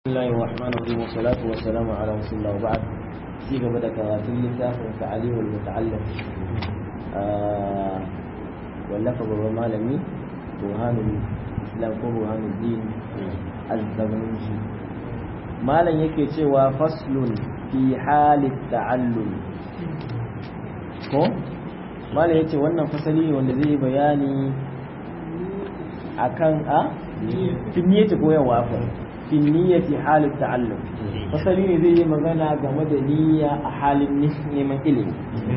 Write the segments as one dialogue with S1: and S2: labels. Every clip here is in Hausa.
S1: بسم الله الرحمن الرحيم والصلاة والسلام على رسول الله وبعد في قبل كراتين لتافع تعليم المتعلم آه واللفظ الرمالمي برهان الإسلام ko برهان الدين الزغنوشي malam yake cewa faslun fi halit ta'allum ko malam yace wannan fasali ne wanda zai bayani akan a finniyati koyarwa fa finniyati halit ta'allum fasali ne zai yi magana game da niyya a halin neman ilimi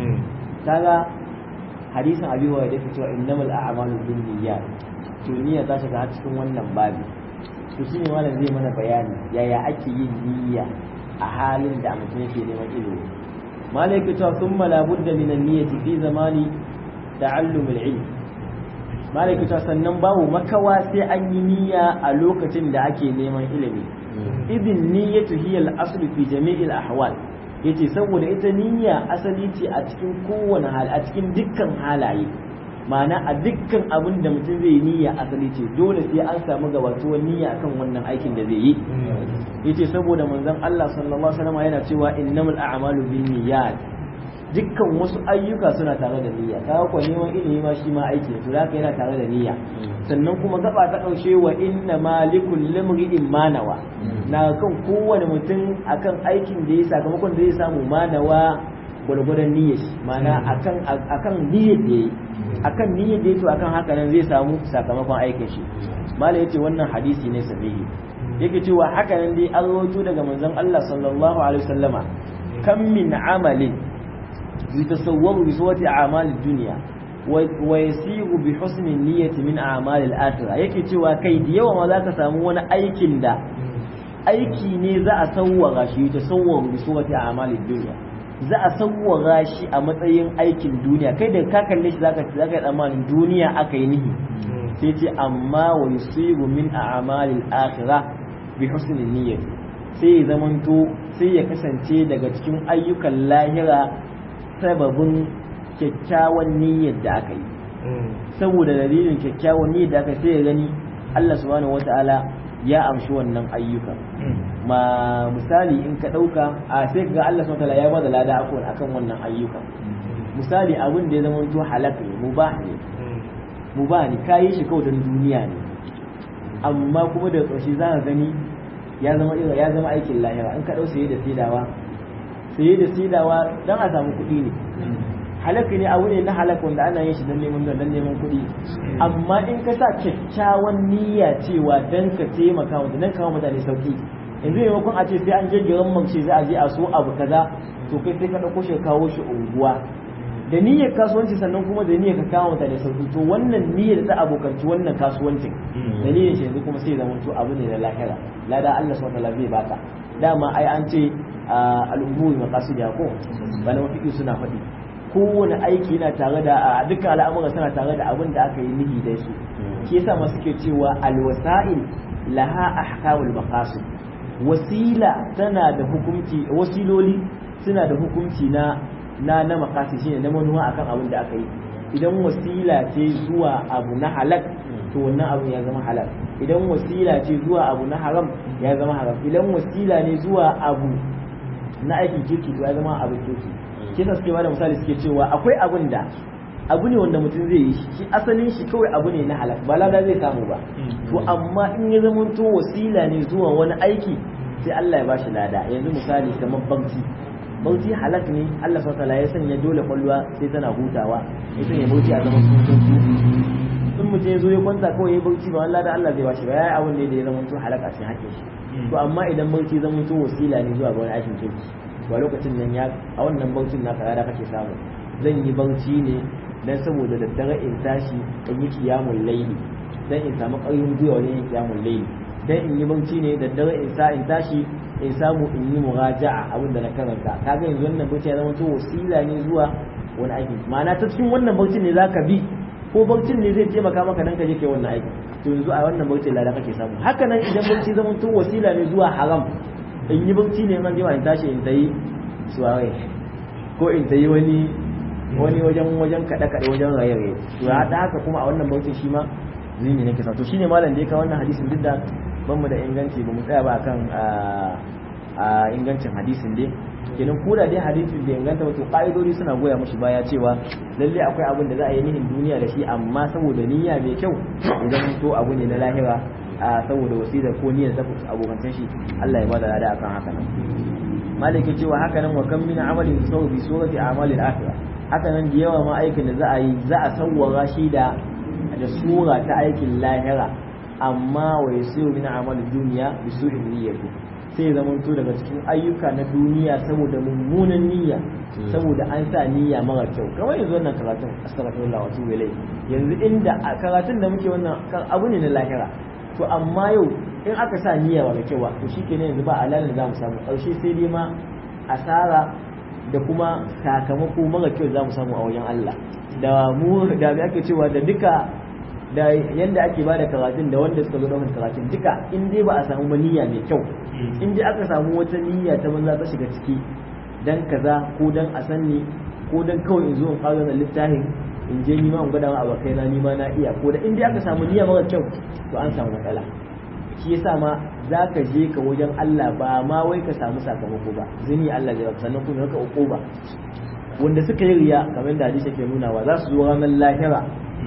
S1: kaga hadisin abi wa da cewa innamal a'malu binniyat to niyya ta shiga cikin wannan babi to shine malam zai mana bayani yaya ake yin niyya a halin da mutum yake neman ilimi malam yake cewa thumma la budda min an-niyyati fi zamani ta'allum al-ilm malam yake cewa sannan babu makawa sai an yi niyya a lokacin da ake neman ilimi idin niyyatu hiya al-asl fi jami'il ahwal yace saboda ita niyya asali ce a cikin kowane hal a cikin dukkan halaye ma'ana a dukkan abin da mutum zai niyya asali ce dole sai an samu gabatuwar niyya akan wannan aikin da zai yi yace saboda manzon Allah sallallahu alaihi wasallam yana cewa innamal a'malu binniyat dukkan wasu ayyuka suna tare da niyya kaga ko neman ilimi ma shi ma aiki to haka yana tare da niyya sannan kuma gaba ta kaushe wa inna malikul limri'in manawa na kan kowane mutum akan aikin da ya sakamakon da ya samu manawa gwargwadon niyyar shi ma'ana akan akan niyyar da yayi akan niyyar da yato akan haka nan zai samu sakamakon aikin shi mala yace wannan hadisi ne sahihi yake cewa haka nan dai an rawaito daga manzon Allah sallallahu alaihi wasallama kam min amalin yatasawwaru bi suwati a'mal ad-dunya wa yasiru bi husni niyyati min a'mal al-akhirah yake cewa kai da yawa ma zaka samu wani aikin da aiki ne za a sawwara shi yatasawwaru bi suwati a'mal ad-dunya za a sawwara shi a matsayin aikin duniya kai da ka kalle shi zaka zaka tsammanin duniya aka yi nihi sai ce amma wa yusibu min a'malil akhirah bi husni niyyati sai ya zamanto sai ya kasance daga cikin ayyukan lahira sababin kyakkyawan niyyar da aka yi saboda dalilin kyakkyawan niyyar da aka sai ya gani Allah subhanahu wataala ya amshi wannan ayyukan ma misali in ka ɗauka a sai ga Allah subhanahu wataala ya bada lada akan akan wannan ayyukan misali abin da ya zama to halaka ne mubah ne mubah ne kayi shi kawai don duniya ne amma kuma da ƙarshe za ka gani ya zama ya zama aikin lahira in ka ɗau saye da saidawa saye da saidawa don a samu kuɗi ne halaka ne abu ne na halaka wanda ana yin shi don neman don neman kuɗi amma in ka sa kyakkyawan niyya cewa don ka taimaka wa don kawo mutane sauki yanzu maimakon a ce sai an je garin mamce za a je a so abu kaza to kai sai ka ɗauko shi kawo shi unguwa da niyyar kasuwanci sannan kuma da niyyar ka kawo mutane sauki to wannan niyyar ta abokanci wannan kasuwancin da niyyar shi yanzu kuma sai zama to abu ne na lahira lada Allah subhanahu wa ta'ala zai baka dama ai an ce al'umuri maqasidiya ko bana mafi suna faɗi kowane aiki yana tare da dukkan al'amura suna tare da abin da aka yi nihi da su ke yasa masu ke cewa alwasa'il laha ahkamul maqasid wasila tana da hukunci wasiloli suna da hukunci na na na maqasid shine na manuwa akan abin da aka yi idan wasila ce zuwa abu na halak to wannan abu ya zama halal idan wasila ce zuwa abu na haram ya zama haram idan wasila ne zuwa abu na aikin kirki to ya zama abin kirki kisa suke bada misali suke cewa akwai abin da abu ne wanda mutum zai yi shi asalin shi kawai abu ne na halak ba lada zai samu ba to amma in ya zama to wasila ne zuwa wani aiki sai Allah ya bashi lada yanzu misali kamar bauti bauti halak ne Allah subhanahu ya sanya dole kwalwa sai tana hutawa ya sanya bauti a zaman tutun in mutum ya zo ya kwanta kawai ya bauti ba Allah da Allah zai bashi ba yayi abun ne da ya zama to halaka cikin hakkin shi to amma idan bauti zama to wasila ne zuwa ga wani aikin kirki ba lokacin nan ya a wannan bautin na da kake samu zan yi bauchi ne dan saboda daddare in tashi in yi kiyamul laili dan in samu ƙarfin gwiwa wajen yin kiyamul laili dan in yi bauchi ne daddare in sa in tashi in samu in yi muraja'a abin da na karanta kaga yanzu wannan bauchi ya zama to wasila ne zuwa wani aiki ma'ana ta cikin wannan bautin ne zaka bi ko bautin ne zai taimaka maka dan ka je kai wannan aiki to yanzu a wannan bautin lada kake samu haka nan idan bauchi zama to wasila ne zuwa haram in yi bauchi ne man jima in tashi in tayi suwaye ko in tayi wani wani wajen wajen kada kada wajen raye-raye to ya haka kuma a wannan bautin shi ma zini nake sa to shine malam da ya kawo wannan hadisin duk da ban mu da inganci ba mu tsaya ba akan a ingancin hadisin dai kenan ko da dai hadisin da inganta wato ka'idodi suna goya mushi baya cewa lalle akwai abin da za a yi nihin duniya da shi amma saboda niyya mai kyau idan to abu ne na lahira a saboda wasila ko niyyar da abokan shi Allah ya bada lada akan haka nan maliki cewa haka nan wa kam min amalin sawu bi surati a'malil akhirah haka nan da yawa ma aikin da za a yi za a sawwara shi da da sura ta aikin lahira amma wa yasiru min amalid dunya bi su'in niyyati sai zamanto daga cikin ayyuka na duniya saboda mummunan niyya saboda an sa niyya mara kyau kamar yanzu wannan karatun astaghfirullah wa tubu ilai yanzu inda a karatun da muke wannan abu ne na lahira to amma yau in aka sa niyya mara kyau ba to shikenan yanzu ba alalin za mu samu karshe sai dai ma asara da kuma sakamako mara kyau za mu samu a wajen Allah da mu da ake cewa da duka da yanda ake ba da karatun da wanda suka zo ɗaukar karatun duka in dai ba a samu niyya mai kyau in dai aka samu wata niyya ta banza ta shiga ciki dan kaza ko dan a sanni ko dan kawai in zo in ƙara da littafin in je nima in gwada ma abokai na nima na iya ko da in dai aka samu niyya mara kyau to an samu matsala shi yasa ma za ka je ka wajen Allah ba ma wai ka samu sakamako ba zini Allah zai sannan kuma ka uku ba wanda suka yi riya kamar da hadisi ke nunawa za su zo ranar lahira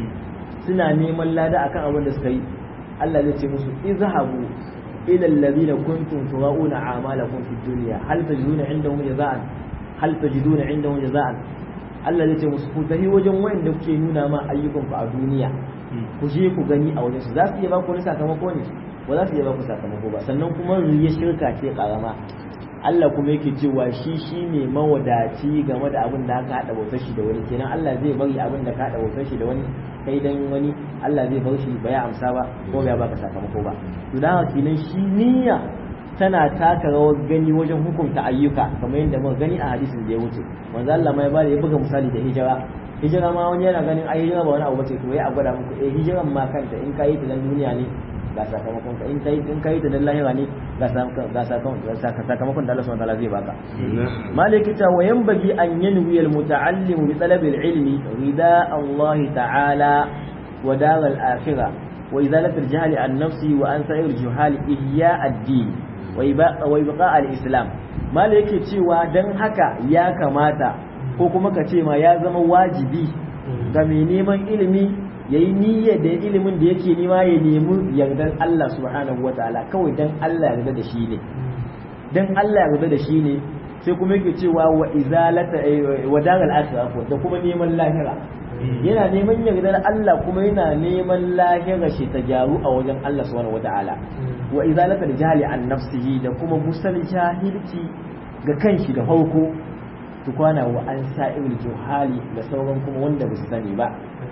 S1: suna neman lada akan abin da suka yi Allah zai ce musu izhabu ila alladhina kuntum turauna a'malakum fid dunya hal tajiduna indahum jaza'an hal tajiduna indahum jaza'an Allah zai ce musu ku tafi wajen wanda kuke nuna ma ayyukan ku a duniya ku je ku gani a wajen su za su iya ba ku wani sakamako ne ba za su iya ba ku sakamako ba sannan kuma riya shirka ce karama Allah kuma yake cewa shi shi ne mawadaci game da abin da aka haɗa bautar shi da wani kenan Allah zai bari abin da ka haɗa bautar shi da wani kai dan wani Allah zai bar shi ba ya amsa ba ko ba ya baka sakamako ba to dan kenan shi niyya tana taka rawar gani wajen hukunta ayyuka kamar yadda muka gani a hadisin da ya wuce manzo Allah mai bada ya buga misali da hijira hijira ma wani yana ganin ai hijira ba wani abu bace to ya a gwada muku eh hijiran ma kanta in kai ta dan duniya ne ga sakamakon ka in kai in kai ta dan lahira ne ga sakamakon sakamakon da Allah subhanahu wa ta'ala zai baka maliki ta wa yanbaghi an yanwi al muta'allim bi talab al ilmi rida Allah ta'ala wa dar al akhirah wa izalat al jahl an nafsi wa an sa'ir al juhal ihya ad-din wa ibqa al islam maliki cewa dan haka ya kamata ko kuma ka ce ma ya zama wajibi ga mai neman ilimi ya yi niyyar da ilimin da yake nema ya nemi yardar Allah subhanahu wa ta'ala kawai dan Allah yarda da shi ne dan Allah yarda da shi ne sai kuma yake cewa wa izalata wa daral akhirah da kuma neman lahira yana neman yardar Allah kuma yana neman lahira shi ta gyaru a wajen Allah subhanahu wa ta'ala wa izalata da jahili an nafsihi da kuma musal jahilci ga kanshi da farko tukwana wa an sa'il juhali da sauran kuma wanda ba su sani ba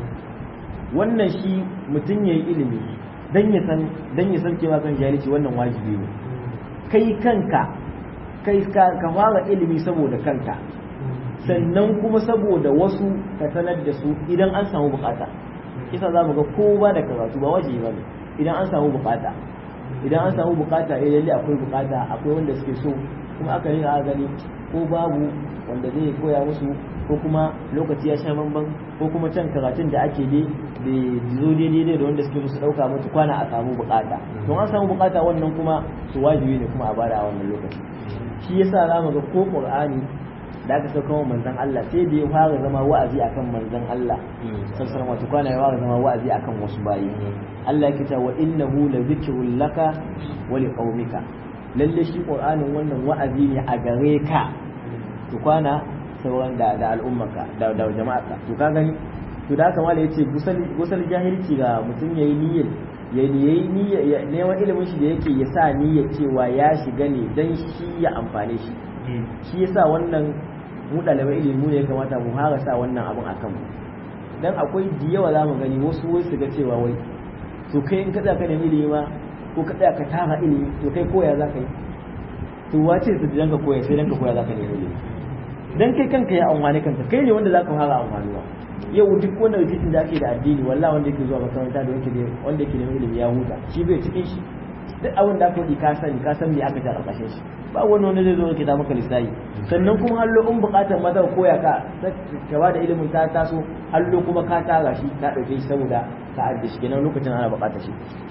S1: wannan shi mutum ya yi ilimi dan ya san dan ya san cewa kan jahilci wannan wajibi ne kai kanka kai ka fara ilimi saboda kanka sannan kuma saboda wasu ka sanar da su idan an samu bukata kisa za mu ga kowa da karatu ba wajibi ba ne idan an samu bukata idan an samu bukata eh lalle akwai bukata akwai wanda suke so kuma aka yi a gani ko babu wanda zai koya musu ko kuma lokaci ya sha bamban ko kuma can karatun da ake dai bai zo daidai da wanda suke musu dauka mutu kwana a samu bukata don an samu bukata wannan kuma su wajibi ne kuma a bada a wannan lokaci shi yasa za mu ga ko qur'ani da aka sauka wa manzon Allah sai da ya fara zama wa'azi akan manzon Allah sallallahu alaihi kwana ya fara zama wa'azi akan wasu bayi Allah yake cewa innahu la zikrul laka wa liqaumika lalle shi qur'anin wannan wa'azi ne a gare ka to kwana sauran da da al'ummarka da da jama'arka to ka gani to da haka mala yace gusal gusal jahilci ga mutum yayi niyyar ya yayi niyyar neman ilimin shi da yake ya sa niyyar cewa ya shiga ne dan shi ya amfane shi shi yasa wannan mu ɗalibai ilimi ne ya kamata mu fara sa wannan abun akan mu dan akwai da yawa za mu gani wasu wai su ga cewa wai to kai in ka tsaya ka nemi ilimi ma ko ka tsaya ka tara ilimi to kai koya za ka yi to wace su dan ka koya sai dan ka koya za ka nemi ilimi dan kai kanka ya amfani kanka kai ne wanda za ka fara amfanuwa yau duk wanda rikicin da ake da addini wallahi wanda yake zuwa makaranta da wanda wanda yake neman ilimi ya huta shi bai cikin shi duk abin da aka yi ka sani ka san me aka ta karkashin shi ba wani wanda zai zo ka maka lissafi sannan kuma hallo in bukatar maza koya ka ka ba da ilimin ta taso hallo kuma ka tara shi ka dauke shi saboda ka ajiye shi kenan lokacin ana bukatar shi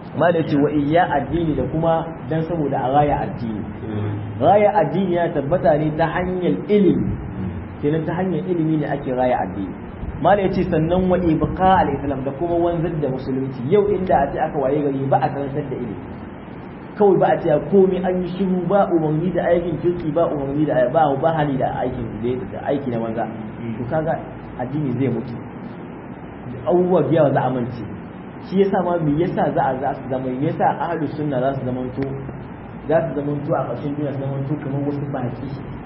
S1: mala ce wa iya addini da kuma dan saboda a raya addini raya addini ya tabbata ne ta hanyar ilimi kenan ta hanyar ilimi ne ake raya addini mala ya ce sannan wa ibqa al-islam da kuma wanzar da musulunci yau inda a ce aka waye gari ba a karantar da ilimi kawai ba a ce komai an yi shiru ba umarni da aikin kirki ba umarni da ba ba hali da aikin da aiki na banza to kaga addini zai mutu abubuwa biya za a mance shi yasa ma me yasa za a za su zama me yasa ahlus sunna za su zama to za su zama to a ƙarshen duniya su zama to kamar wasu baki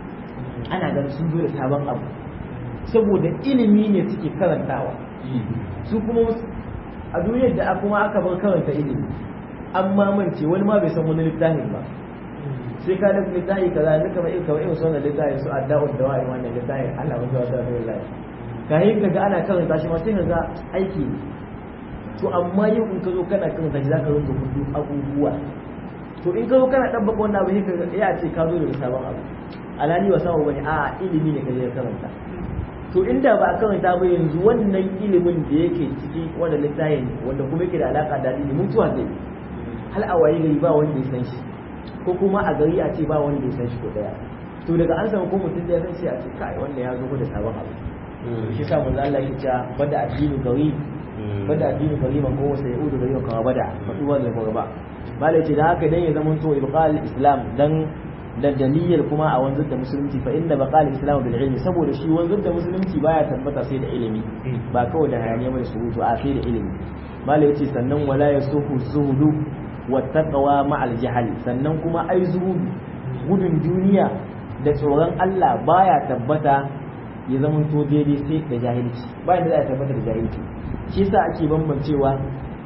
S1: ana ganin sun zo da sabon abu saboda ilimi ne suke karantawa su kuma a duniyar da kuma aka bar karanta ilimi an mamance wani ma bai san wani littafin ba sai ka dafa littafi kaza ne kamar irin kamar irin sunan littafin su adda'u da wa'i wannan littafin Allah wa ta'ala da lillahi ka yi kaga ana karanta shi ma sai kaga aiki ne to amma yau in ka zo kana karanta shi zaka rinka hudu abubuwa to in ka zo kana dan baka wannan abu sai kaga ya ce ka zo da sabon abu alani wa samu bane a ilimi ne ka je karanta to inda ba a karanta ba yanzu wannan ilimin da yake ciki wanda littafin wanda kuma yake da alaka da ilimi mutuwa zai hal a waye gari ba wanda ya san shi ko kuma a gari a ce ba wanda ya san shi ko daya to daga an samu ko mutum da ya san shi a ce kai wanda ya zo da sabon abu shi sa manzo Allah ya ce bada addini gari bada addini gari man ko sai udu gari kama bada fadu wanda ko ba bala ce da haka dan ya zama to ibqal islam dan da dalilin kuma a wanzar da musulunci fa inda baqal islam bil ilmi saboda shi wanzar da musulunci baya tabbata sai da ilimi ba kawai da hayaniya mai surutu a sai da ilimi mala yace sannan wala yasuhu zuhudu wa taqwa ma'al jahl sannan kuma ai zuhudu gudun duniya da tsoron Allah baya tabbata ya zama to daidai sai da jahilci bayan da za a tabbata da jahilci shi yasa ake bambancewa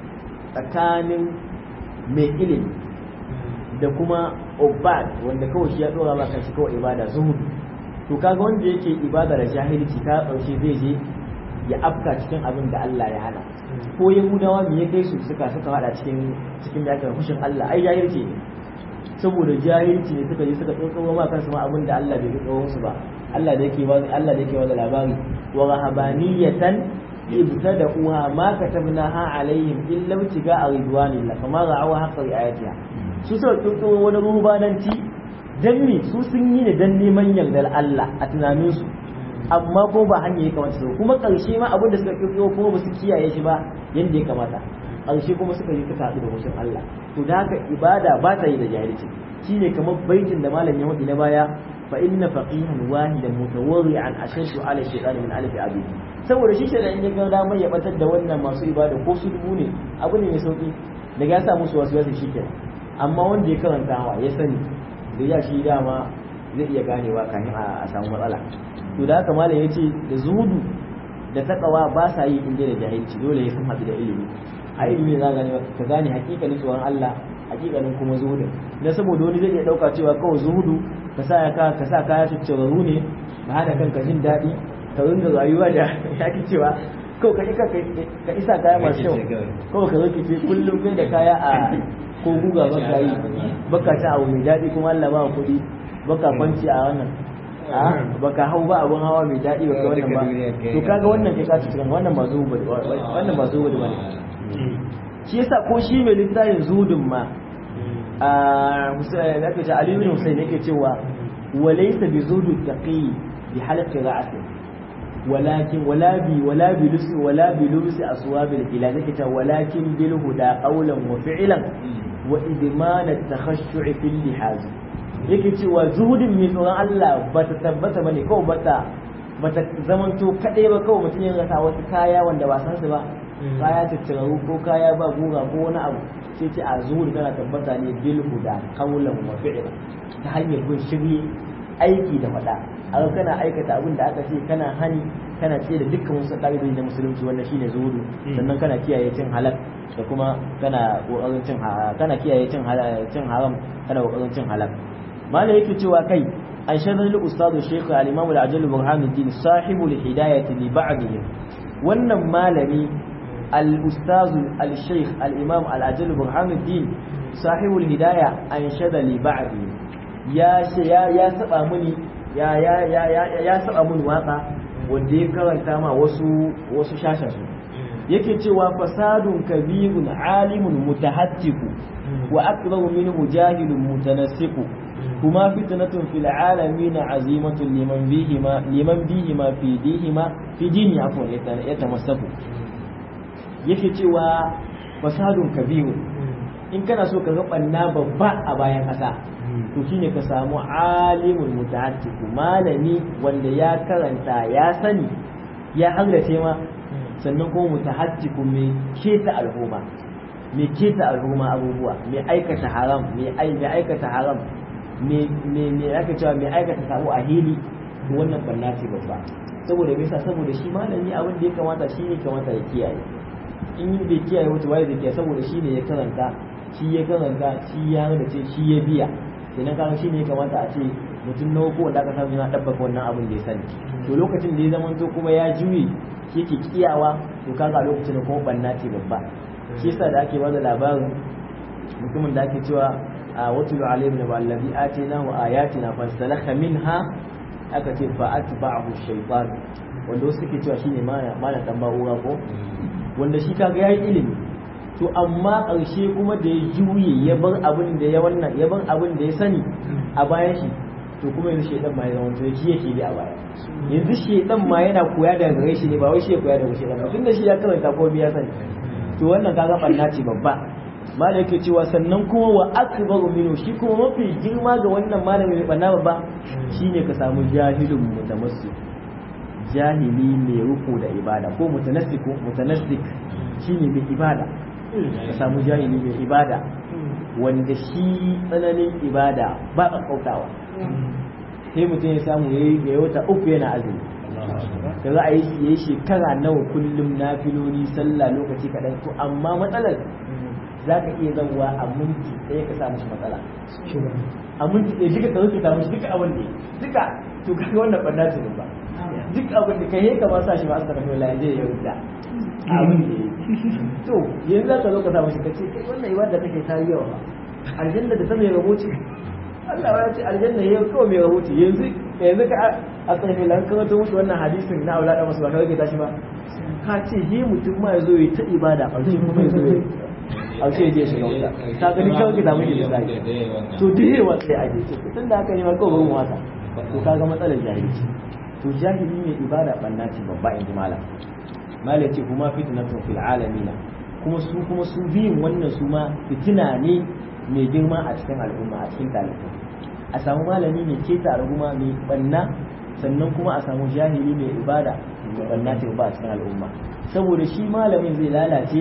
S1: tsakanin mai ilimi da kuma obad wanda kawai shi ya dora ma kanshi kawai ibada zuhudu to kaga wanda yake ibada da jahilci ka kaushe zai je ya afka cikin abin da Allah ya hana ko yahudawa me ya kai su suka suka hada cikin cikin da aka fushin Allah ai jahilci ne saboda jahilci ne suka je suka tsotsowa ma kansu ma abin da Allah bai tsotsowa musu ba Allah da yake wani Allah da yake wani labari wa rahabaniyatan ibtada'uha ma katabnaha alaihim illa ibtiga'a ridwanillah kama ra'awa haqqa ayatiha su suka tsotsowa wani rubananci dan me su sun yi ne dan neman yardar Allah a tunaninsu amma ko ba hanya ya kamata su kuma karshe ma abin da suka kirkiro kuma ba su kiyaye shi ba yadda ya kamata karshe kuma suka yi suka haɗu da hushin Allah to da haka ibada ba ta yi da jahilci shine kamar baitin da malam ya wadi na baya fa inna faqihan wahidan mutawarri'an ashaddu ala shaytan min alf abi saboda shi shaytan in ya ga damar ya batar da wannan masu ibada ko su dubu ne abu ne mai sauki daga ya sa musu wasu wasu shikenan amma wanda ya karanta hawa ya sani da ya shi dama zai iya ganewa kafin a samu matsala to da haka malam yace da zuhudu da takawa ba sa yi inda da jahilci dole ya san haɗu da ilimi a ilimi za gane ka gane hakikanin tsoron Allah hakikanin kuma zuhudin dan saboda wani zai iya dauka cewa kawai zuhudu ka sa ka ka sa kaya tucciraru ne ka hada kanka jin daɗi ka ringa rayuwa da yaki cewa kawai ka ka isa kaya masu kyau kawai ka zo ki kullum kai da kaya a ko guga baka yi baka ta abu mai daɗi kuma Allah ba kuɗi baka kwanci a wannan a baka hau ba abun hawa mai daɗi ba ka wannan ba to kaga wannan kai kasu cikin wannan ba zuwa wannan ba zuwa da bane shi yasa ko shi mai littafin zudun ma a Husayn da kace Ali ibn Husayn yake cewa walaysa bi zudu taqi bi halqi ra'si ولكن ولا بي ولا بلبس ولا بلبس أصواب الإله كتا ولكن بالهدى قولا وفعلا وإدمان التخشع في اللحاظ yake cewa zuhudin mai tsoron Allah ba ta tabbata ba ne kawai ba ta ba ta zamanto kaɗai ba kawai mutum ya rasa wasu kaya wanda ba san su ba kaya tattararu ko kaya ba gura ko wani abu sai ce a zuhud tana tabbata ne bil huda qawlan wa fi'la ta hanyar bin shiri aiki da faɗa a kana aikata abin da aka ce kana hani kana ce da dukkan wasu ƙa'idoji na musulunci wannan shine zuhudu sannan kana kiyaye cin halal da kuma kana kokarin cin kana kiyaye cin cin haram kana kokarin cin halal mala yake cewa kai an shanar li ustadu shaykh al-imam al-ajal burhanuddin sahibu al-hidayah li ba'dihim wannan malami al-ustaz al-shaykh al-imam al-ajal burhanuddin sahibu al-hidayah an shada li ba'dihim ya ya ya saba muni ya ya ya ya ya saba muni waka wanda ya karanta ma wasu wasu shashan su yake cewa fasadun kabirun alimun mutahattiku wa akbaru minhu jahilun mutanassiku kuma fitnatun fil alamin azimatun liman bihima liman bihima fi dihima fi dini afwan yatamassaku yake cewa fasadun kabirun in kana so ka ga banna babba a bayan kasa to shine ka samu alimul mutahattiku malami wanda ya karanta ya sani ya hallace ma sannan kuma mutahattiku mai keta al'umma mai keta al'umma abubuwa mai aikata haram mai aikata haram mai aka cewa mai aikata sabo a hili wannan banna ce babba saboda me yasa saboda shi malami abin da ya kamata shi ne kamata ya kiyaye in yi bai kiyaye wata waye da kiyaye saboda shi ne ya karanta shi ya karanta shi ya da ce shi ya biya kenan kaga shi ne ya kamata a ce mutum na ko wanda aka samu yana dabbaka wannan abin da ya sani to lokacin da ya zama to kuma ya juye shi yake kiyawa to kaga lokacin da kuma banna ce babba shi yasa da ake bada labarin mutumin da ake cewa a watul alayhim naba allazi atinahu ayatina fansalakha minha aka ce fa atba'ahu shaytan wanda wasu suke cewa shine mana dan ba'ura ko wanda shi kaga yayi ilimi to amma ƙarshe kuma da ya juye ya bar abin da ya wannan ya bar abin da ya sani a bayan shi to kuma yanzu shedan ma ya zama to shi yake bi a baya yanzu shedan ma yana koya daga gare shi ne ba wai shi ya koya daga shedan ba tunda shi ya karanta ko biya sani to wannan kaga banna ce babba malai yake cewa sannan kuma wa akbaru minhu shi kuma mafi girma ga wannan malami mai banna babba shine ka samu jahilun mutamassi jahili mai ruku da ibada ko mutanassik mutanassik shine mai ibada ka samu jahili mai ibada wanda shi tsananin ibada ba a kautawa sai mutum ya samu ya yi wata uku yana azumi ka za a yi ya yi shekara nawa kullum na filoli sallah lokaci kaɗan to amma matsalar za ka iya zauwa a minti ɗaya ka samu shi matsala a minti ɗaya duka ka rufe samu shi duka abin da duka to kaga wannan ɓanna ce ba duk abin da ka yi ka ba sa shi ba aka tafi la zai ya rubuta abin da to yanzu za ka zo ka samu shi ka ce kai wannan ibada take ta yi yawa aljanna da ta mai rahoci Allah ya ce aljanna ya kawai mai rahoci yanzu yanzu ka a tsaye lan ka to musu wannan hadisin na aulada masu ba ka rage tashi ba ka ce he mutum ma ya zo ya ta ibada a ce kuma ya zo ya a ce je shiga wuta ta gani kawai ka samu da zai to da yawa sai a je tun da haka ne ma kawai ban wata to kaga matsalar jahilci to jahili ne ibada banna ce babba in ji malam malam ce kuma fitnatun fil alamina kuma su kuma su biyun wannan su ma fitina ne mai girma a cikin al'umma a cikin talibai a samu malami mai keta al'umma mai banna sannan kuma a samu jahili mai ibada mai banna ta ba a cikin al'umma saboda shi malamin zai lalace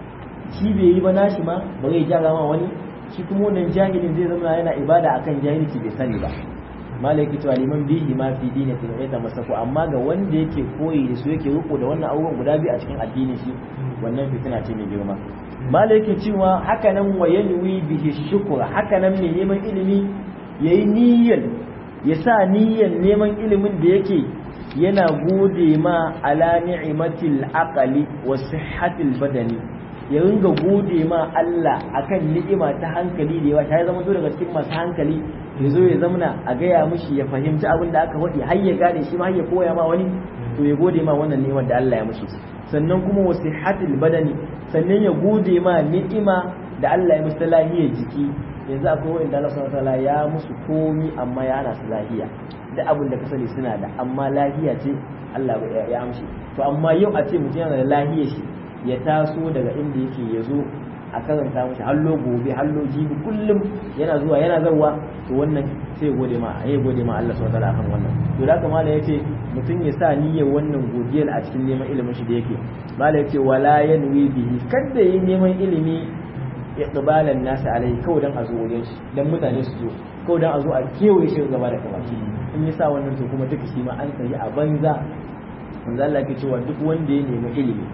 S1: shi bai yi ba nashi ma ba zai gyara ma wani shi kuma wannan jahilin zai zama yana ibada akan jahilci bai sani ba malaki cewa liman bihi ma fi dini tun ya tamassaku amma ga wanda yake koyi da su yake riko da wannan abubuwan guda biyu a cikin addinin shi wannan fitina ce mai girma malaki cewa haka nan wa yanwi bihi shukra haka nan ne neman ilimi yayi niyyar ya sa niyyar neman ilimin da yake yana gode ma ala ni'matil aqli wa sihhatil badani ya ringa gode ma Allah akan ni'ima ta hankali da yawa ta zama zo daga cikin masu hankali ya zo ya zamana a gaya mishi ya fahimci abin da aka faɗi har ya gane shi ma har ya koya ma wani to ya gode ma wannan ni'imar da Allah ya mishi sannan kuma wasihatul badani sannan ya gode ma ni'ima da Allah ya mishi ta lahiyar jiki yanzu akwai wanda Allah subhanahu wataala ya musu komi amma ya ana su lahiya da abin da ka sani suna da amma lahiya ce Allah ya amshi to amma yau a ce mutum yana da lahiyar shi ya taso daga inda yake ya zo a karanta mashi hallo gobe hallo jibi kullum yana zuwa yana zawa to wannan sai gode ma ya gode ma Allah subhanahu wataala akan wannan to da kamala yace mutum ya sa niyyar wannan godiyar a cikin neman ilimin shi da yake mala yace wala yanwi bihi kada yi neman ilimi iqbalan nasi alai kawai dan a zo wajen shi dan mutane su zo kawai dan a zo a kewaye shi gaba da gaba in ya sa wannan to kuma duka shi ma an tsayi a banza manzo Allah ke cewa duk wanda ya nemi ilimi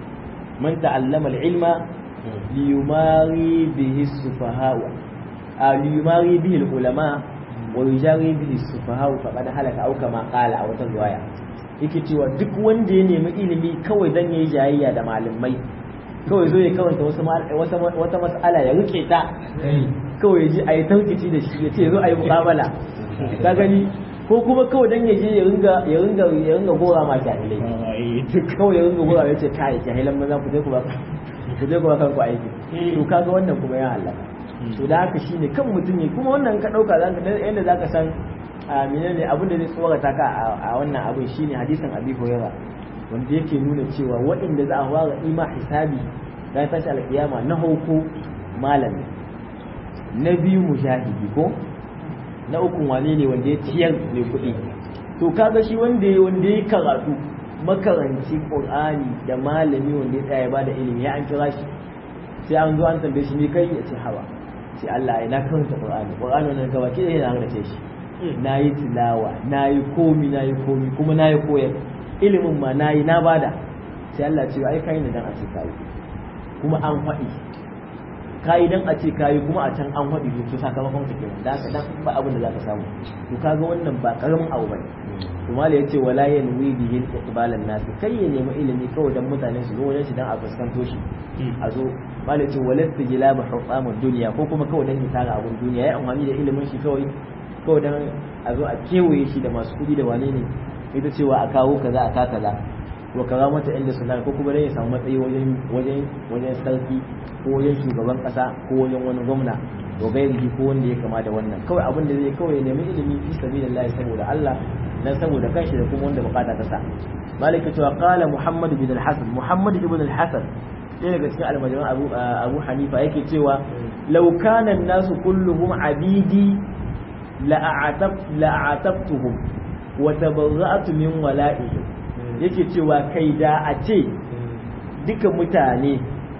S1: man ta'allama al-ilma liyumari bihi sufaha a liyumari bihi al-ulama wa yujari bihi sufaha faqad halaka au kama qala a wata riwaya yake cewa duk wanda ya nemi ilimi kawai dan yayi jayayya da malamai kawai zo ya kawanta wasu wata mas'ala ya rike ta kawai ya ji a yi taukici da shi ya ce zo a yi muƙabala ka gani ko kuma kawai dan yaje ya ringa ya ringa ya ringa gora ma jahilai kawai ya ringa gora ya ce kai jahilan maza ku je ku ba ku je ku ba kanku aiki to kaga wannan kuma ya halaka to da haka shine kan mutum ne kuma wannan ka dauka zaka yanda zaka san a menene abin da zai tsorata ka a wannan abin shine hadisin Abi Hurairah wanda yake nuna cewa waɗanda za a fara ima hisabi ran tashi alkiyama na hauko malami na biyu mujahidi ko na uku wane ne wanda ya ciyar mai kuɗi to kaga shi wanda ya wanda ya karatu makaranci qur'ani da malami wanda ya tsaya ba da ilimi ya an kira shi sai an zo an tambaye shi ne kai ya ce hawa sai Allah ya na karanta qur'ani qur'ani wannan gaba ke yana da ce shi na yi tilawa na yi komi na yi komi kuma na yi koyar ilimin ma na yi na bada sai Allah ce ai kai ne dan a ce kai kuma an faɗi kayi dan a ce kayi kuma a can an faɗi to sakamakon ka kenan da haka dan ba abin da zaka samu to kaga wannan ba karamin abu bane to mala yace wala yanwi bihi iqbalan nas kai ya nemi ilimi kawai dan mutane su zo wajen shi dan a fuskanto shi a zo mala yace walasta jilaba hutamud dunya ko kuma kawai dan ya tara abun duniya ya amfani da ilimin shi kawai kawai dan a zo a kewaye shi da masu kuɗi da wane ne ita cewa a kawo kaza a ka kaza wa kaza mata inda suna ko kuma dan ya samu matsayi wajen wajen wajen sarki ko wajen shugaban kasa ko wajen wani gwamna wa gairihi ko wanda ya kama da wannan kawai abin da zai kawai nemi ilimi fi sabilillah saboda Allah dan saboda kanshi da kuma wanda bukata ta sa malika cewa qala muhammad bin al-hasan muhammad ibn al-hasan ɗaya daga cikin almajiran abu abu hanifa yake cewa law kana an-nasu kulluhum abidi la'atab la'atabtuhum wa tabarra'tu min wala'ihim yake cewa kai da a ce duka mutane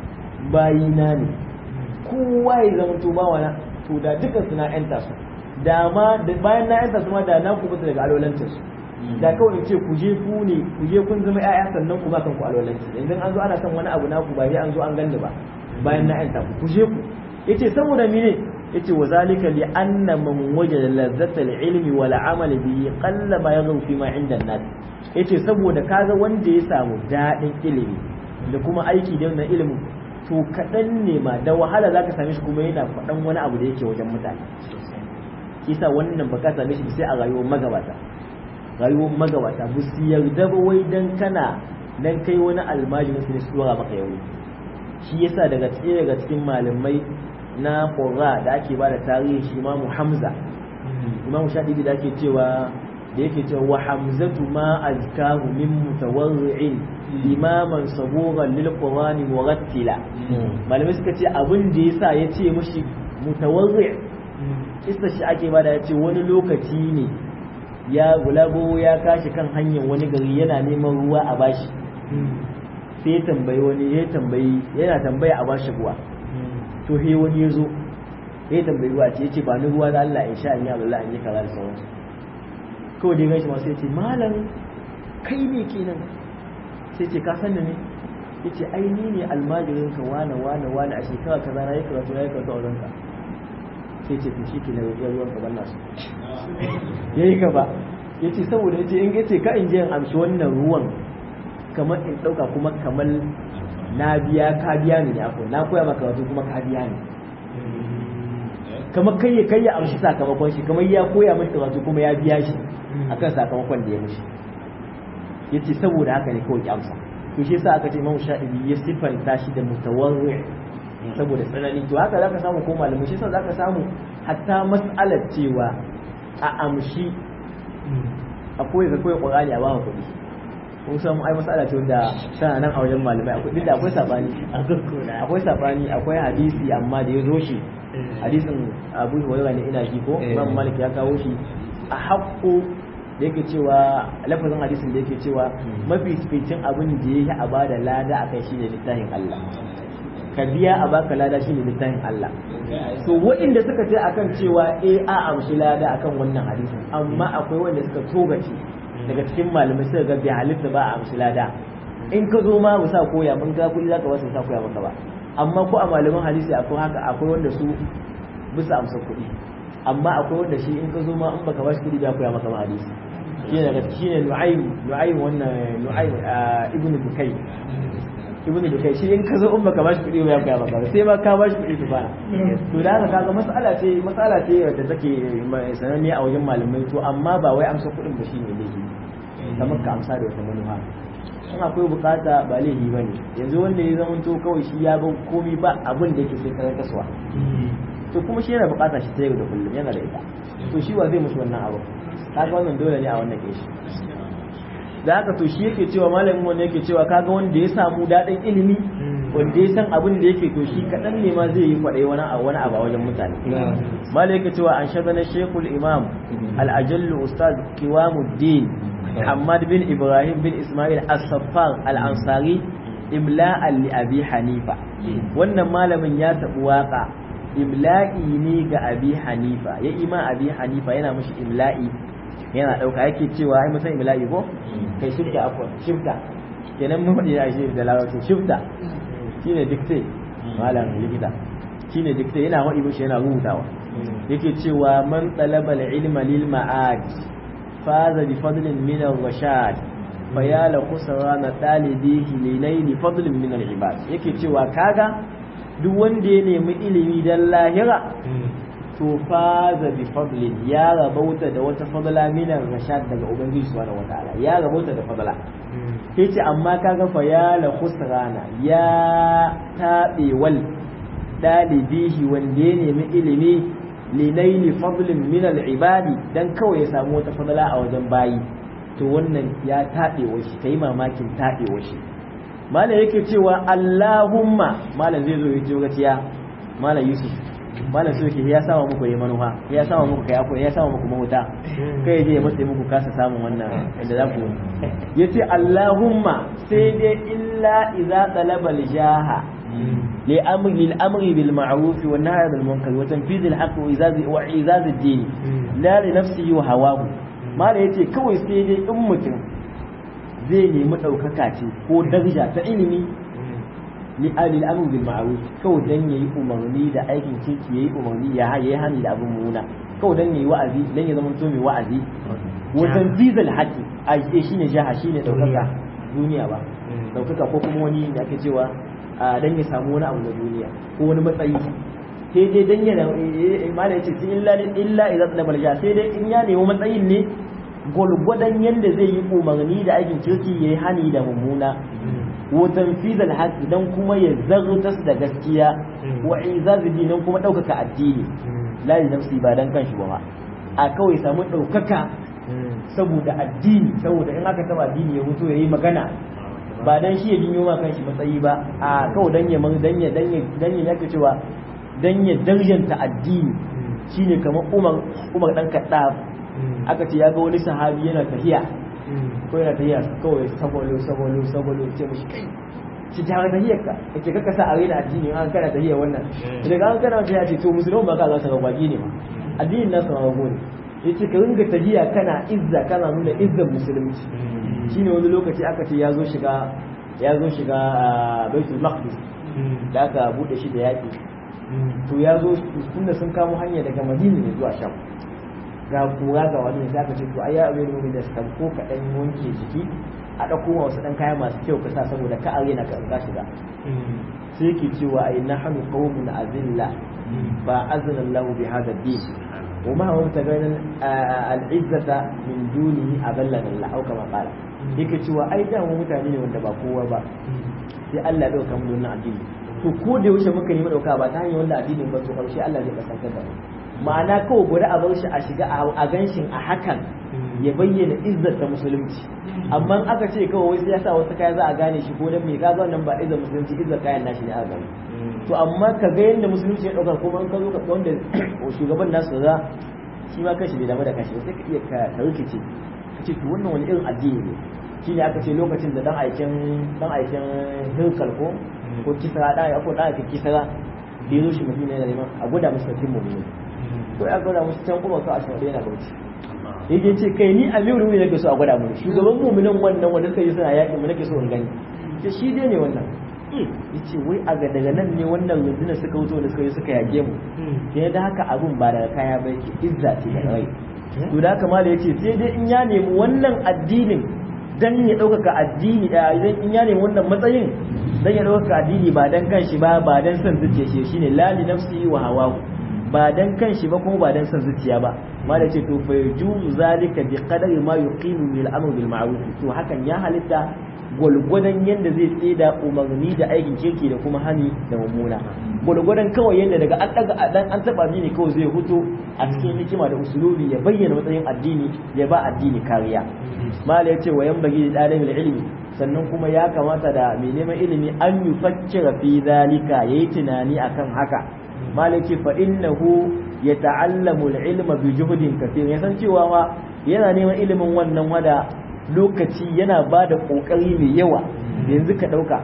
S1: bayina ne kowa ya zama to bawa na to da duka suna yanta su da ma bayan na yanta su ma da na ku fita daga alwalancin su da kawai in ce ku je ku ne ku je kun zama ƴaƴa sannan ku ba kanku alwalanci idan an zo ana son wani abu naku ba sai an zo an ganni ba bayan na yanta ku ku je ku yace saboda mene yace wa zalika li anna man wajada lazzata al-ilmi wal amal bihi qalla ma yaghlu fi ma inda an-nas yace saboda kaga wanda ya samu dadin ilimi da kuma aiki da wannan ilimin to kaɗan ne ma da wahala za ka same shi kuma yana faɗan wani abu da yake wajen mutane kisa wannan ba ka same shi sai a rayuwar magabata rayuwar magabata ba su yarda ba wai dan kana dan kai wani almajirin su ne su dora maka yau shi yasa daga tsaye daga cikin malamai na qurra da ake ba da tarihi shi imamu hamza imamu shaɗibi da ake cewa da yake cewa wa hamzatu ma azkahu min mutawarri'in imaman saburan lil qur'ani murattila malamai suka ce abin da yasa ya ce mushi mutawarri kissa shi ake bada ya ce wani lokaci ne ya gulago ya kashi kan hanyar wani gari yana neman ruwa a bashi sai tambayi wani ya tambayi yana tambaya a bashi ruwa to he wani ya zo ya tambayi ruwa ce ya ce ba ni ruwa da Allah in sha in yi Allah in yi kaza da sauransu kawai dai gashi masu ya ce malam kai ne kenan sai ce ka san da ne ya ce ai ni ne almajirin ka wane wane wane a shekara kaza na yi karatu na yi karatu a wajenka sai ce to shi ke na ya ruwan ka banna su ya yi gaba ya ce saboda ya ce in ce ka in je in amshi wannan ruwan kamar in ɗauka kuma kamar na biya ka biya ne ya na koya maka karatu kuma ka biya ne kamar kai kai ya amshi sakamakon shi kamar ya koya mashi karatu kuma ya biya shi akan sakamakon da ya mishi yace saboda haka ne kawai ki amsa to shi yasa aka ce Imam Shafi'i ya sifanta shi da mutawarri saboda tsanani to haka zaka samu ko malamai shi yasa zaka samu hatta mas'alar cewa a amshi akwai ka koyi Qur'ani a bawa kuɗi kun san ai mas'ala ce wanda tana nan a wajen malamai akwai duk da akwai sabani akwai sabani akwai hadisi amma da ya zo shi hadisin Abu Hurairah ne ina ji ko Imam Malik ya kawo shi a haƙƙo da yake cewa lafazin hadisin da yake cewa mafi fitin abin da yake a bada lada akai shine littafin Allah ka biya a baka lada shine littafin Allah to waɗanda suka ce akan cewa eh a amshi lada akan wannan hadisin amma akwai wanda suka togace daga cikin malamai suka ga bai halitta ba a amshi lada in ka zo ma sa koya mun ga kuɗi zaka wasu sa koya maka ba amma ko a malaman hadisi akwai haka akwai wanda su bisa amsa kuɗi amma akwai wanda shi in ka zo ma in baka bashi kuɗi ba koya maka ma hadisi shi ne shi ne nu'aym nu'aym wannan nu'aym ibn bukay ibnu da kai shi in ka zo in baka bashi kuɗi ba ya maka sai ma ka bashi kuɗi su fara to da haka kaga mas'ala ce mas'ala ce wadda take sananne a wajen malamai to amma ba wai amsa kuɗin ba shine laifi kamar ka amsa da wata manufa in akwai bukata ba laifi bane yanzu wanda ya zama to kawai shi ya ba komai ba abin da yake sai karan kasuwa to kuma shi yana bukata shi ta yau da kullum yana da ita to shi wa zai musu wannan abu kaga wannan dole ne a wannan keshi da haka to shi yake cewa malamin wanda yake cewa kaga wanda ya samu daɗin ilimi wanda ya san abin da yake to shi kaɗan ne ma zai yi kwaɗai wani a wani abu a wajen mutane malam yake cewa an shagana shekul imam al-ajallu ustaz kiwamuddin muhammad bin ibrahim bin ismail as-saffar al-ansari imla'an li abi hanifa wannan malamin ya taɓi waka imla'i ne ga abi hanifa ya ima abi hanifa yana mashi imla'i yana ɗauka yake cewa ai musan imla'i ko kai shifta akwai shifta kenan mun faɗi a shi da larabci shifta shine dikte malam likita shine dikte yana faɗi mishi yana rubutawa yake cewa man talaba al-ilma lil ma'ad faza bi fadlin min ar-rashad fa ya la khusrana talibihi li layli fadlin min al-ibad yake cewa kaga duk wanda ya nemi ilimi dan lahira to faza bi fadlin ya rabauta da wata fadla minar rashad daga ubangiji subhanahu wataala ya rabauta da fadla yace amma kaga fa ya la khusrana ya tabe wal dalibihi wanda ya nemi ilimi linaili fadlin min al ibadi dan kawai ya samu wata fadla a wajen bayi to wannan ya tabe shi kai mamakin tabe shi malam yake cewa Allahumma malam zai zo ya ce gaciya malam Yusuf malam so yake ya sama muku yi manufa ya sama muku kai akwai ya sama muku mahuta kai je ya matse muku kasa samun wannan inda za ku yace Allahumma sai dai illa idza talaba al-jaha li amri lil amri bil ma'ruf wa nahy bil munkar wa tanfiz al haqq wa izaz wa izaz ad-din la li nafsihi wa hawahu malam yace kawai sai dai in mutum zai nemi ɗaukaka ce ko daraja ta ilimi li alil amru bil ma'ruf kawai dan yayi umarni da aikin kirki yayi umarni ya yayi hani da abin muna kawai dan yayi wa'azi dan ya zama to mai wa'azi wa tanzizal haqqi a shine jaha shine daukaka duniya ba daukaka ko kuma wani da ake cewa dan ya samu wani abu na duniya ko wani matsayi sai dai dan ya malai ce sai illa illa idza talabal jaha sai dai in ya nemi matsayin ne gwargwadon yadda zai yi umarni da aikin kirki ya yi hani da mummuna wutan fizal haƙi don kuma ya zartas da gaskiya wa izazi nan kuma ɗaukaka addini la yi nafsi ba don kanshi ba a kawai samu ɗaukaka saboda addini saboda in aka taba addini ya mutu ya yi magana ba dan shi ya jinyo ma kanshi matsayi ba a kawai dan ya dan ya dan ya dan ya yake cewa dan ya darjanta addini shine kamar Umar Umar dan Kaddaf aka ce ya ga wani sahabi yana tafiya ko yana tafiya kawai sabolo sabolo sabolo ce mishi kai ci ta ga tahiyar ka kace ka kasa a raina addini an kana tahiyar wannan daga an kana tafiya ce to musulmi ba ka za ka gwaji ne ma addinin nasu ma gwago ne yace ka ringa tafiya kana izza kana nuna izzar musulunci shine wani lokaci aka ce ya zo shiga ya zo shiga baitul maqdis da aka bude shi da yaki to ya zo tunda sun kamo hanya daga madina ne zuwa sham ga kura ga wani sai aka ce to ai ya abin mu da san ko ka dan wanke jiki a dauko wasu dan kaya masu kyau ka sa saboda ka arena ka ka shiga sai yake cewa ai nahnu qaumun azilla ba azna Allah bi hada din وما هو تبين العزة من دونه أذلنا الله أو كما قال yake cewa ai da mu mutane ne wanda ba kowa ba sai Allah ya dauka mu wannan addini to ko da yaushe muka nemi dauka ba ta hanyar wanda addinin ba to karshe Allah zai kasantar da mu ma'ana kawai guda a bar shi a shiga a ganshin a hakan ya bayyana izzar ta musulunci amma aka ce kawai wai ya sa wasu kaya za a gane shi ko dan me kaga wannan ba izzar musulunci izzar kayan nashi ne aka gane to amma ka ga yadda musulunci ya dauka kuma in ka zo ka wanda shugaban nasu za shi ma kanshi bai damu da kanshi sai ka iya ka rikice ka ce to wannan wani irin addini ne shine aka ce lokacin da dan aikin dan aikin hirkal ko ko kisra da ya ko da aka kisra da yazo shi madina yana neman a gwada musu sakin mu'mini to ya gwada musu can kuma ka a shi yana bauchi yake ce kai ni amiru ne nake so a gwada mu shugaban mu'minin wannan wanda suka yi suna yaƙi mu nake so in gani ce shi dai ne wannan yace wai a ga daga nan ne wannan rundunar suka wuce da suka yi suka yage mu sai da haka abun ba daga kaya ba yake izza ce da rai to da haka mala yace sai dai in ya nemi wannan addinin dan ya ɗaukaka addini da idan in ya nemi wannan matsayin dan ya ɗaukaka addini ba dan kanshi ba ba dan son zuciya shi shine la li nafsihi wa hawahu ba dan kanshi ba kuma ba dan son zuciya ba ma da ce to fa yujuzu zalika bi qadari ma yuqimu bil amr bil ma'ruf to hakan ya halitta gwalgwadon yadda zai tsida umarni da aikin kirki da kuma hani da mummuna gwalgwadon kawai yadda daga an daga dan an taba addini kawai zai huto a cikin hikima da usulubi ya bayyana matsayin addini ya ba addini kariya mala yace wa yan bagi dalibul ilmi sannan kuma ya kamata da mai neman ilimi an yufakkira fi zalika yayi tunani akan haka mala yace fa innahu yata'allamu al-ilma bi juhdin kathir ya san cewa ma yana neman ilimin wannan wada lokaci yana ba da ƙoƙari mai yawa yanzu ka ɗauka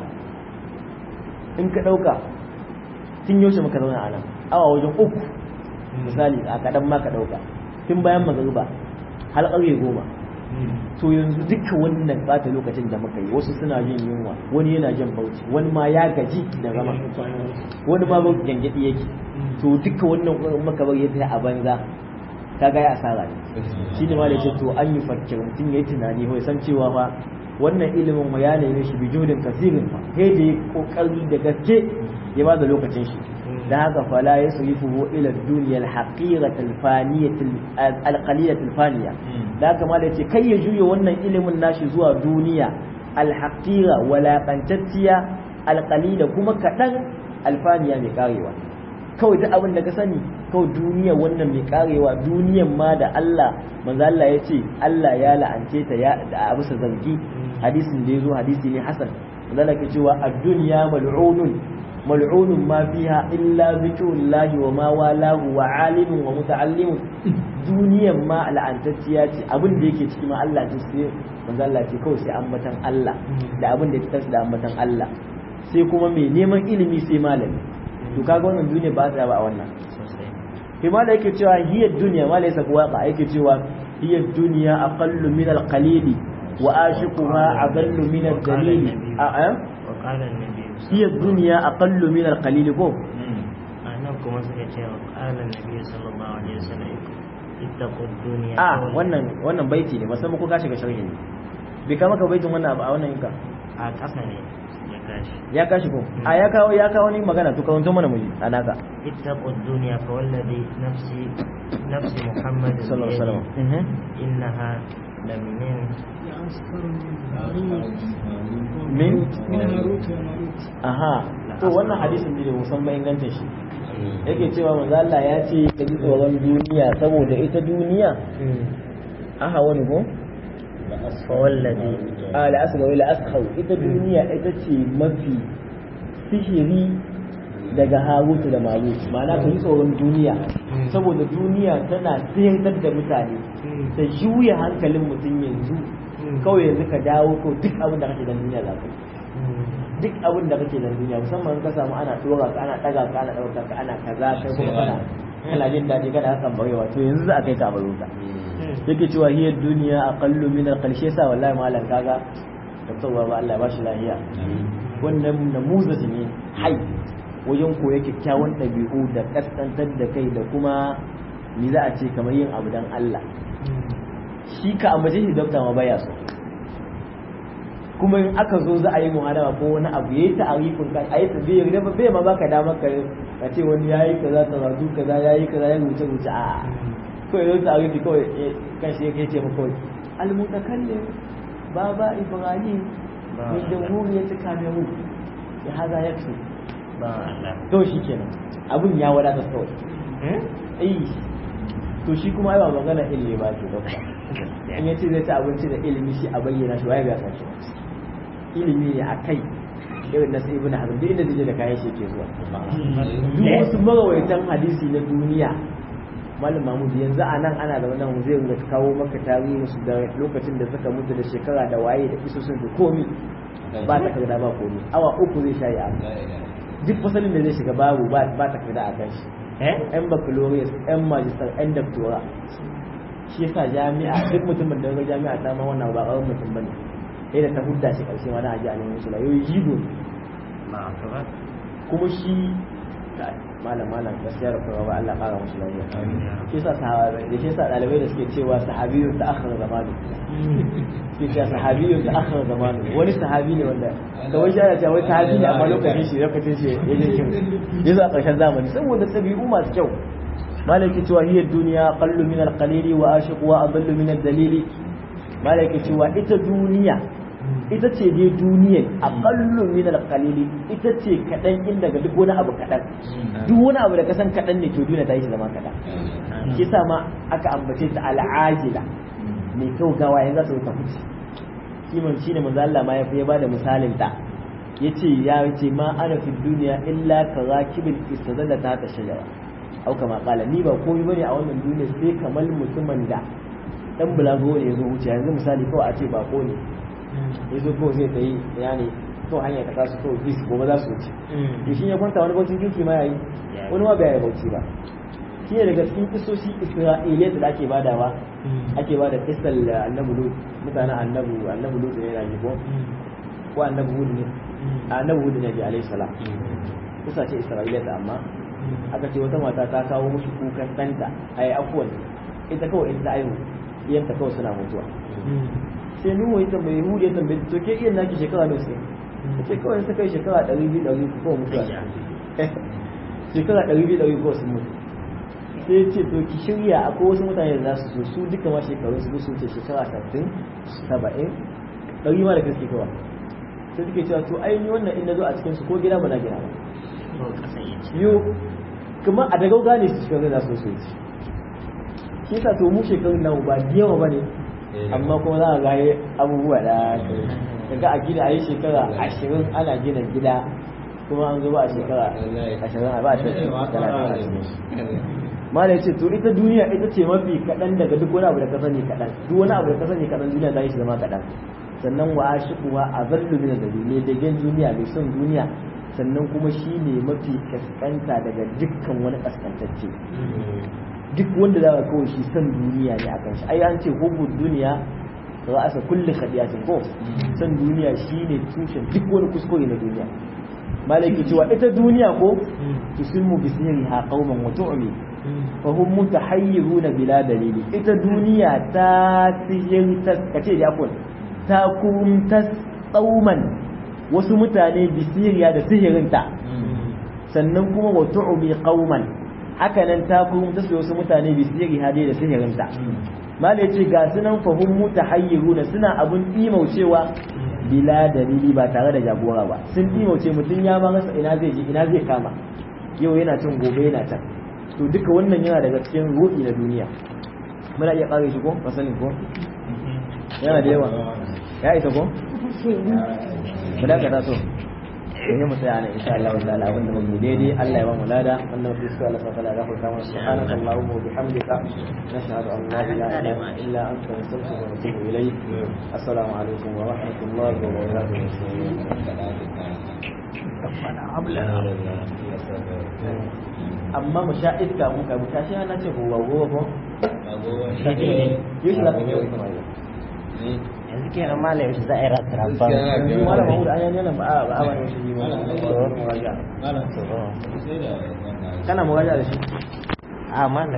S1: in ka ɗauka tun yaushe muka zauna a nan awa wajen uku misali a kaɗan ma ka ɗauka tun bayan magariba har ƙarfe goma to yanzu duka wannan ɓata lokacin da muka yi wasu suna jin yunwa wani yana jin bauchi wani ma ya gaji da zama wani ma bauchi gyangyaɗi yake to duka wannan muka bar yadda a banza ka ga ya asara ne shi ne ma da to an yi fakir mutum ya yi tunani ko san cewa fa wannan ilimin ma ya neme shi bijudin kasirin fa sai da ya kokari da gaske ya ba da lokacin shi da haka fala ya surifu ila duniya al-haqirah al-faniyah al-qaliyah al-faniya da haka ma da ce kai ya juya wannan ilimin nashi zuwa duniya al-haqira walaqantacciya al-qalila kuma kadan alfaniya mai karewa kawai duk abin da ka sani kawai duniya wannan mai karewa duniyan ma da Allah manzo Allah ya ce Allah ya la'ance ta ya da abu sa zargi hadisin da yazo hadisi ne hasan manzo Allah ke cewa ad-dunya mal'unun mal'unun ma fiha illa zikrullahi wa ma walahu wa alimun wa muta'allimun duniyan ma la'antacciya ce abin da yake ciki ma Allah ce sai manzo Allah ce kawai sai ambatan Allah da abin da ya tashi da ambatan Allah sai kuma mai neman ilimi sai malami to kaga wannan duniya ba ta ba a wannan kuma da yake cewa hiya duniya ma laysa waqa yake cewa hiya duniya aqallu min al-qalil wa ashiquha aqallu min al-dalil a a hiya duniya aqallu min al-qalil ko
S2: anan kuma suka ce wa qala nabi sallallahu alaihi wasallam ittaqu dunya
S1: a wannan wannan baiti ne musamman ko ka shiga sharhi ne bai kama ka baitin wannan a wannan yinka
S2: a ƙasa ne
S1: ya kashi ko a ya kawo ya kawo ni magana to kawanto mana muji anaka
S2: ittaqu dunya fa wallazi nafsi nafsi muhammad
S1: sallallahu alaihi wasallam
S2: innaha lam min
S1: min aha to wannan hadisin ne musamman ingancin shi yake cewa manzo Allah ya ce ka ji tsoron duniya saboda ita duniya aha wani ko
S2: fa wallazi
S1: a la asga wala askhau ita duniya ita ce mafi sihiri daga harutu da marutu ma'ana ka yi tsoron duniya saboda duniya tana sayar da mutane ta juya hankalin mutum yanzu kawai yanzu ka dawo ko duk abin da kake da duniya za ka duk abin da kake da duniya musamman ka samu ana dora ka ana daga ka ana dauka ka ana kaza kai kuma kana kana jin daɗi kana hakan barewa to yanzu za a kai ka baro ka yake cewa hiya duniya aqallu min al-qalshe sa wallahi malam kaga da tsawa ba Allah ba shi lahiya wannan namuzaji ne hai wajen koya kyakkyawan ɗabi'u da kaskantar da kai da kuma ni za a ce kamar yin abu dan Allah shi ka ambace shi dokta ma baya so kuma in aka zo za a yi muhadama ko wani abu yayi ta'arifin kan ayi tabiyyar da bai ma baka dama ka ka ce wani yayi kaza karatu kaza yayi kaza ya rubuce rubuce a kawai yau ta'arifi kawai kan shi yake ce maka kawai al-mutakallim baba ibrahim min jamhuriyat kamerun ya haza yakfi to shi kenan abun ya wadata kawai eh to shi kuma ai ba magana ilimi ba ke dokta in yace zai ci abinci da ilimi shi a bayyana shi waye ga shi ilimi ne a kai irin na sai ibn hazm duk inda zai da kayan shi ke zuwa duk wasu marawaitan hadisi na duniya malam mahmud yanzu a nan ana da wannan zai ringa kawo maka tarihin su da lokacin da suka mutu da shekara da waye da isosin da komi ba ta kada ba komi awa uku zai shayi a duk fasalin da zai shiga babu ba ta kada a kan shi yan baccalaureate yan magister yan doctora shi yasa jami'a duk mutumin da ga jami'a ta ma wannan ba kawai mutum bane sai da ta hudda shi karshe ma na aji a neman sula yau jigo kuma shi malam malam gaskiya da kuma ba Allah kara musu lafiya shi yasa sahabi da shi yasa dalibai da suke cewa sahabiyyu ta akhir zamani suke cewa sahabiyyu ta akhir zamani wani sahabi ne wanda da wai shi ya wai sahabi ne amma lokacin shi lokacin shi ya je kin yazo a ƙarshen zamani saboda tabi'u masu kyau malaki cewa hiya duniya qallu min al-qalili wa ashiqu wa adallu min ad-dalili malaki cewa ita duniya ita ce dai duniyar aqallu min al-qalili ita ce kadan in daga duk wani abu kadan duk wani abu da kasan kadan ne to duniya ta yi zama kadan shi yasa ma aka ambace ta al-ajila mai kau gawa yanzu za ta wuce kiman shine manzo Allah ma ya fi bada misalin ta yace ya ce ma ana fi duniya illa ka rakibil istadalla ta ta shajara au kama kala ni ba komai bane a wannan duniya sai kamar mutumin da dan bulago ne yazo wuce yanzu misali kawai a ce bako ne yazo kawai zai tayi yani to hanya ta kasu to bis gobe za su wuce to shi ya kwanta wani bautin kinki ma yayi wani ma bai bauci ba shi ne daga cikin kisoshi isra'iliyat da ake badawa ake bada kisal annabi lut mutanen annabi annabi lut ne yana ko ko annabi hud ne annabi hud ne bi alayhi salam kisa ce isra'iliyat amma aka ce wata mata ta kawo mushi kukan ɗanta a yi afuwan ita kawai in ta aihu iyanta kawai suna mutuwa sai nuhu ya tambaye hudu ya tambaye to ke iyan naki shekara ne sai ta ce kawai ta kai shekara ɗari biyu ɗari uku kawai mutuwa shekara ɗari biyu ɗari uku sun mutu sai ya ce to ki shirya akwai wasu mutane da za su so su duka ma shekaru su su ce shekara sattin saba'in ɗari ma da gaske kawai sai suke cewa to ai ni wannan in na zo a cikin su ko gida ba na gina ba yo kuma a daga gane su cikin zai so su shi yasa to mu shekarun nan ba yawa bane amma kuma za a gaye abubuwa da kaga a gida ayi shekara ashirin ana gina gida kuma an zo ba a shekara ashirin a ba a shekara mala yace to ita duniya ita ce mafi kaɗan daga duk wani abu da ka sani kaɗan duk wani abu da ka sani kaɗan duniya ta yi shi zama kaɗan sannan wa ashiquha azallu min ad-dalil da gen duniya mai son duniya sannan kuma shi ne mafi kaskanta daga dukkan wani kaskantacce duk wanda za ka kawai shi san duniya ne akan shi ai an ce hubbu duniya za a sa kulli khadiyatin ko san duniya shine tushen duk wani kuskure na duniya malaki cewa ita duniya ko tusimmu bisiriha qauman wa tu'mi fa hum mutahayyiruna bila dalili ita duniya ta sihir ta kace da akon ta kum ta tsauman wasu mutane bisiriya da sihirinta sannan kuma wa tu'mi qauman haka nan ta kuma ta wasu mutane bisiri hade da sihirinta malai ce ga sunan fahim mutahayyiruna suna abun imaucewa bila dalili ba tare da jagora ba sun imauce mutum ya ma rasa ina zai je ina zai kama yau yana can gobe yana can to duka wannan yana daga cikin ruɗi na duniya muna iya ƙare shi ko masanin ko yana da yawa ya isa ko mu dakata so in yi musaya ne insha Allah ta'ala abin da muke daidai Allah ya ba mu lada wannan fi su Allah ta'ala ya gafarta mana subhanaka allahumma wa bihamdika nashhadu an la ilaha illa anta nastaghfiruka wa natubu ilayk assalamu alaikum wa rahmatullahi wa barakatuh amma mu sha iska mu ka buta shi na ce ko wa gowa ko yau shi za ka yi kuma
S2: yanzu kenan malam yaushe za a yi ratar rabba
S1: malam mahmud an yi nan ba a ba a ba shi yi ba kana muraja da shi
S2: a malam